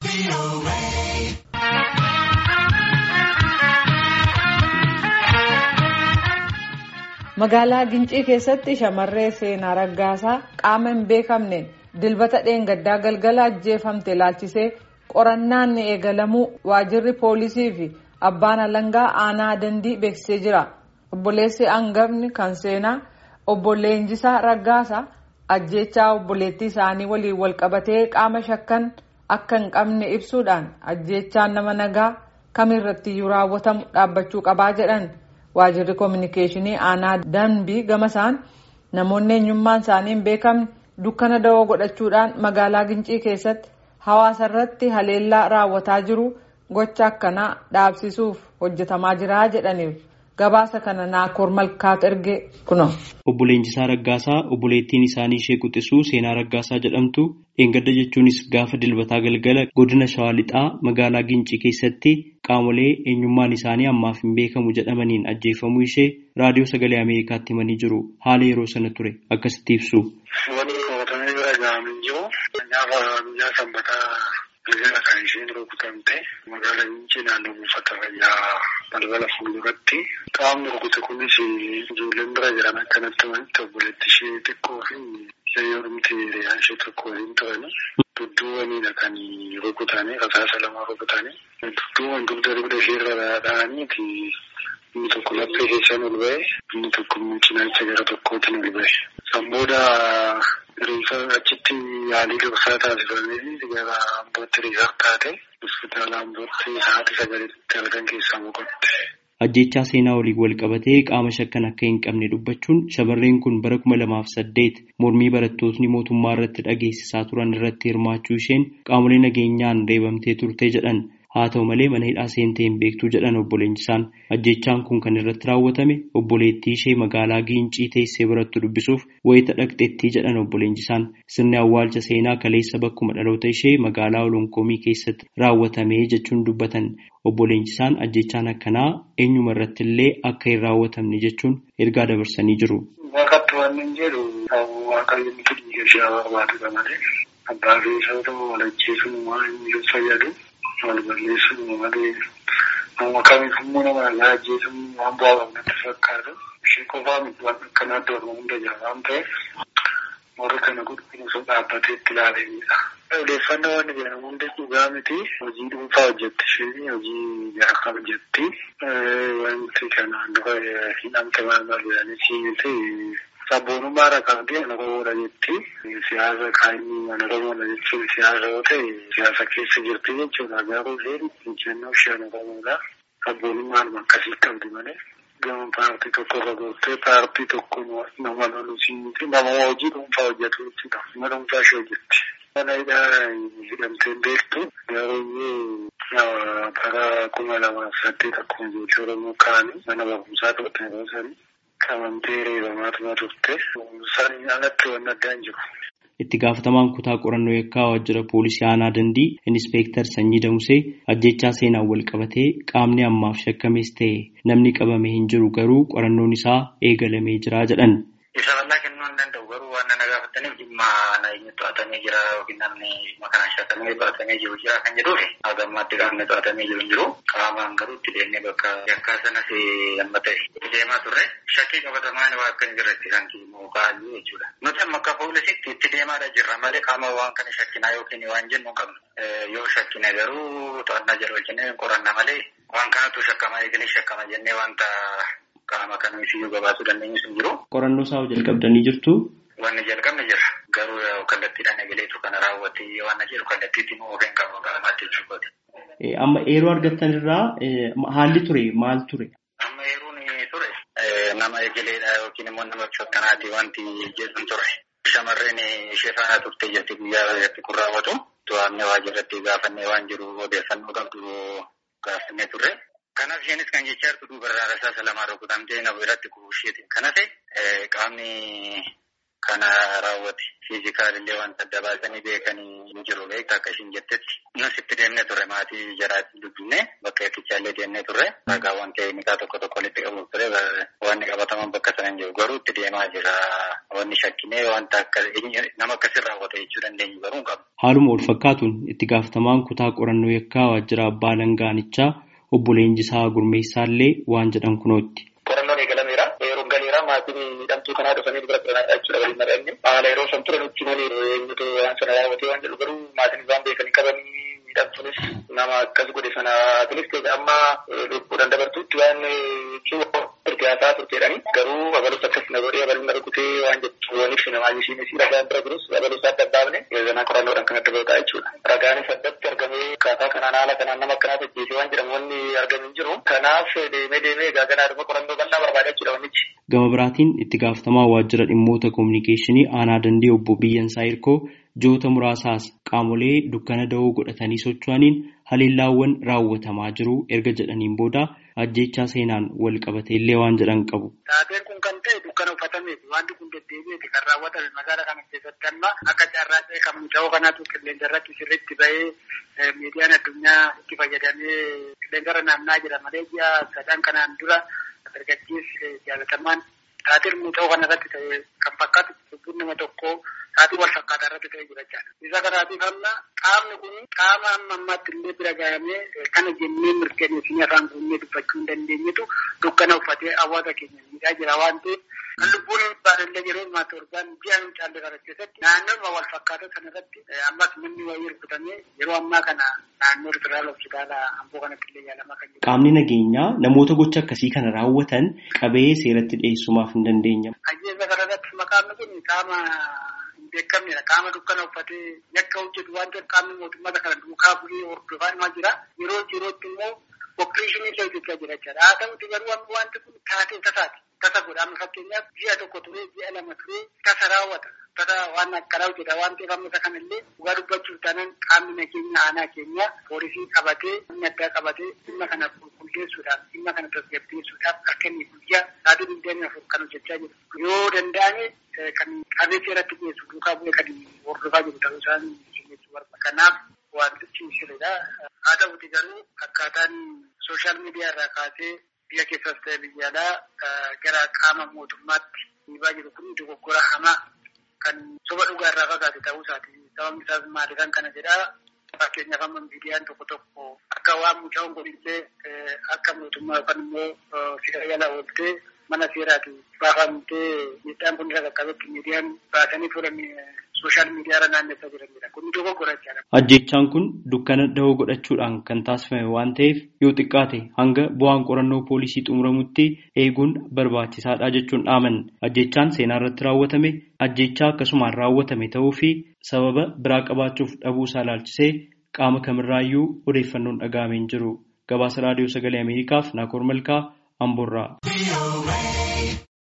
Magaalaa Gincii keessatti shamarree seenaa raggaasaa qaama hin beekamneen dilbata dheengaddaa galgala ajjeefamte ilaalchisee qorannaan ni eegalamuu waajjirri poolisii fi abbaan alangaa aanaa dandii beeksisee jira. Obboleessi hangafni kan seenaa obbo Leenjisaa Raggaasaa ajjeechaa obboleettii isaanii waliin walqabatee qaama shakkan akka hin qabne ibsuudhaan ajjeechaan nama nagaa kamirrattiyyuu raawwatamu dhaabbachuu qabaa jedhan. waajjirri koominikeeshinii aanaa danbii gamasaan namoonni eenyummaan isaanii hin beekamne dukkana da'oo godhachuudhaan magaalaa gincii keessatti hawaasa irratti haleellaa raawwataa jiru gocha akkanaa dhaabsisuuf hojjetamaa jira jedhaniiru gabaasa kana naakoor malkaatu erge kuno. Obbo Leenjisaa Raggaasaa obboleettiin isaanii ishee quxisuu seenaa Raggaasaa jedhamtu dheengadda jechuunis gaafa dilbataa galgala godina Shawaa Lixaa magaalaa Gincii keessatti qaamolee eenyummaan isaanii ammaaf hin beekamu jedhamaniin ajjeefamuu ishee raadiyoo sagalee Ameerikaatti himanii jiru. Haala yeroo sana ture akkasitti ibsu. Wanti qabatamee bira gahamee jiru gaafa guyyaa sanbataa galgala kan isheen rukutamte magaalaa Gincii naannoo buufata fayyaa balbala fuulduratti qaamni rukute kunis ijoolleen bira jiran akkanatti walitti obboleetti ishee xiqqoo fi ishee ormiti hiriyaan ishee tokko waliin turani dudduuwwanidha kan rukutanii rasaasa lama rukutanii dudduuwwan dugda dugda isheerra dha'aniiti inni tokko laphee keessaan ol ba'e inni tokko immoo cinaacha gara tokkootiin ol ba'e. San booda riifa achitti yaalii dursaa taasifamee gara ambootti riifaa taate hospitaala ambootti sa'aatii sagalitti halkan keessaa boqotte. Ajjechaa seenaa waliin wal qabatee qaama shakkan akka hin qabne dubbachuun shamarreen kun bara kuma lamaaf saddeet mormii barattootni mootummaa irratti dhageessisaa turan irratti hirmaachuu isheen qaamolee nageenyaan reebamtee turte jedhan. Haa ta'u malee mana hidhaa seentee hin beektuu jedhan obbo Leenjisaan ajjechaan kun kan irratti raawwatame obboleettii ishee magaalaa Giincii teessee birattu dubbisuuf wayita dhaqxeettii jedhan obbo Leenjisaan sirni awwaalcha seenaa kaleessa bakkuma dhaloota ishee magaalaa Olonkoomii keessatti raawwatame jechuun dubbatan obbo Leenjisaan ajjechaan akkanaa eenyuma irratti illee akka hin raawwatamne jechuun ergaa dabarsanii jiru. Waaqatti waan hin jedhu waaqayyo miti dhiiga ishee barbaadudha malee abbaa fi isa ta'u walajjeesuun waan hin fayyadu. wal balleessuun malee nama kamiif immoo nama nagaa ajjeesuun waan bu'aa qabnatti fakkaatu ishee qofaa miti waan akkanaatti orma hunda jira waan ta'eef warra kana qulqulluusuun dhaabbatee itti ilaalanidha. Odeeffannoo waan jedhamu hundi dhugaa miti hojii dhuunfaa hojjetti isheen hojii jaarraa hojjetti wanti kanaan dura hidhamte maal maal jedhanii miti sabboonummaa rakkaatee ana Oromoodha jetti. Siyaasa kaanii ana Oromoodha jechuun siyaasa yoo ta'e siyaasa keessa jirti jechuudha. Garuu isheen injennoo ishee ana Oromoodha. Sabboonummaan akkasii qabdi malee. Gama paartii tokko irra gooftee paartii tokko nama loluusii miti nama hojii dhuunfaa hojjetu jechuudha. Nama dhuunfaa ishee hojjetti. Mana hidhaa hidhamtee beektu garuu bara kuma lamaaf saddeet akkuma ijoollee Oromoo kaanii mana barumsaa turte yeroo sanii. qabamtee reebamaatuma turte saniin alatti waan addaa hin jiru. Itti gaafatamaan kutaa qorannoo yakkaa waajjira poolisii aanaa dandii inspektar Sanyii Damusee ajjechaa seenaan wal qabatee qaamni ammaaf shakkamees ta'e namni qabame hin jiru garuu qorannoon isaa eegalamee jira jedhan. Isa bal'aa kennuu hin danda'u garuu waan na gaafataniif dhimma nageenya to'atamee jira yookiin namni dhimma kana shakkamee to'atamee jiru jira kan jedhuufi hagammaatti qaamni to'atamee jiru hin jiru qaamaan garuu itti deemnee bakka yakkaa sanas amma ta'e itti deemaa turre shakkii qabatamaan waa akka hin jirretti kan kiimoo kaa'anii jechuudha. Nuti amma akka poolisiitti itti deemaadha jirra malee qaama waan kana shakkinaa yookiin waan jennu qabnu yoo shakkine garuu to'annaa jira wajjin qoranna malee waan kanatu shakkama eegalee shakkama jennee wanta qaama kamiifiyyuu gabaasuu dandeenyu sun jiru. Qorannoo isaa jalqabdanii jirtu. Wanni jalqabne jira. Garuu kallattiidhaan eegaleetu kana raawwate waan jedhu kallattiitti immoo ofeen qabu qaamaatti jechuudha. Amma yeroo argattan irraa haalli ture maal ture? Amma yeroon ture nama eegaleedha yookiin immoo nama shakkanaati wanti jedhu ture. Shamarreen ishee faana turte jirti guyyaa irratti kun raawwatu. To'annee waajjirratti gaafannee waan jiru odeeffannoo qabdu gaafannee turre. Kanaaf isheenis kan jechaa jirtu dubarraa rasaasa lamaa rukutamtee na biratti kuusheetiin kana ta'e qaamni kana raawwate fiizikaalillee wanta adda baasanii beekanii hin jiru beekta akka ishiin jettetti nus itti deemnee ture maatii jaraatiin dubbifne bakka yakkichaallee deemnee turre ragaawwan teeknikaa tokko tokko walitti qabuuf ture wanni qabataman bakka sana hin jiru garuu itti deemaa jira wanni shakkinee wanta akka nama akkasii raawwate jechuu dandeenyu garuu hin qabu. Haaluma wal fakkaatuun itti gaafatamaan kutaa qorannoo yakkaa waajjira abbaa langaanichaa obbo Leenjisaa Gurmeessaallee waan jedhan kunootti. Qorannoon eegalameera. Yeroo galeera maatiin miidhamtuu kanaa dhufanii dura turanidha jechuudha waliin mari'anne. Haala yeroo san turan itti malee eenyutu waan sana raawwatee waan jedhu garuu maatiin isaan beekanii qabanii miidhamtuunis nama akkas godhe sana atilis ta'e amma lubbuudhaan dabartuutti waan siyaasaa turteedhani. Garuu abalus akkas na godhee abaluu na rukutee waan jettu waan ibsine waan isheenis ragaan bira jirus abalus adda addaafne zanaa qorannoodhaan kan adda ba'uudha jechuudha. Ragaanis addatti argamee akkaataa kanaan haala kanaan nama akkanaa tajjeesee waan jedhamu wanni argame hin jiru. Kanaaf deemee deemee egaa ganaa dhuma qorannoo bal'aa barbaada jechuudha wannichi. Gama biraatiin itti gaafatamaa waajjira dhimmoota koominikeeshinii aanaa dandee obbo Biyyansaa Hirkoo joota muraasaas qaamolee dukkana da'oo godhatanii socho'aniin haleellaawwan raawwatamaa jiru erga jedhaniin booda ajjechaa seenaan wal qabate illee waan jedhan qabu. Taateen kun kan ta'e dukkana uffatameeti wanti kun deddeebi'eeti kan raawwatame magaalaa kana keessatti amma akka carraa ta'e kan muca'oo kanaatu qilleensa irratti sirriitti ba'ee miidiyaan addunyaa itti fayyadamee qilleensa irra naanna'aa jira malee ji'a sadan kanaan dura dargaggeessi jaalatamaan taateen muca'oo kana irratti ta'e kan fakkaatu lubbuun nama tokkoo taatii wal fakkaataa irratti ta'ee jira jechaadha. Isa kanaatiif amma qaamni kun qaama amma ammaatti illee bira gahamee kana jennee mirkaneessinee afaan guunnee dubbachuu hin dandeenyetu dukkana uffatee hawaasa keenya miidhaa jira waan ta'eef kan lubbuun hin baanellee yeroo ammaa torbaan ji'a hin caalle kana keessatti naannoo wal fakkaataa sana irratti ammas manni wayii rukutamee yeroo ammaa kana naannoo riferaal hospitaala amboo kanatti illee yaalamaa kan jiru. Qaamni nageenyaa namoota gocha akkasii kana raawwatan qabee seeratti dhiyeessumaaf hin dandeenyamu. Ajjeesa kanarratti maqaan kun qaama beekamnedha. Qaama dukkana uffatee yakka hojjetu waan ta'eef qaamni mootummaa kana duukaa bu'ee hordofaa himaa jira. Yeroo yerootti immoo opereeshinii illee hojjechaa jira jechaadha. Haa ta'uti garuu amma wanti kun taatee tasaati. Tasa godha amma fakkeenyaaf ji'a tokko turee ji'a lama turee tasa raawwata. Tasa waan akkanaa hojjeta waan ta'eef amma isa kanallee dhugaa dubbachuuf taanaan qaamni nageenya aanaa keenya poolisii qabatee humna addaa qabatee dhimma kana qulqulleessuudhaaf dhimma kana tasgabbeessuudhaaf akka inni guyyaa sa'aatii digdamii afur kan hojjechaa jiru. Yoo danda'ame kan qabee seeratti dhiyeessu duukaa bu'ee kan hordofaa jiru ta'uu isaan jechuu barbaada. Kanaaf wantichi sirriidha. Haa ta'uti garuu akkaataan sooshaal miidiyaa irraa kaasee biyya keessas ta'e biyya alaa gara qaama mootummaatti dhiibaa jiru kun dogoggora hamaa kan soba dhugaa irraa fagaate ta'uu isaati. Sababni isaas maali kan kana jedhaa fakkeenyaaf amma miidiyaan tokko tokko akka waan mucaan godhillee akka mootummaa yookaan immoo fira jala ooltee mana seeraati baafamtee miidhaan kun irra qaqqabetti miidiyaan baasanii fuudhan sooshaal miidiyaa irra naannessaa jiranidha. Kun dogoggora jechaadha. Ajjechaan kun dukkana da'oo godhachuudhaan kan taasifame waan ta'eef yoo xiqqaate hanga bu'aan qorannoo poolisii xumuramutti eeguun barbaachisaadha jechuun dhaaman. Ajjechaan seenaa irratti raawwatame ajjechaa akkasumaan raawwatame ta'uu fi sababa biraa qabaachuuf dhabuu isaa ilaalchisee qaama kamirraayyuu odeeffannoon dhaga'amee hin jiru. Gabaasa raadiyoo sagalee Ameerikaaf Naakoor Malkaa Amboorraa.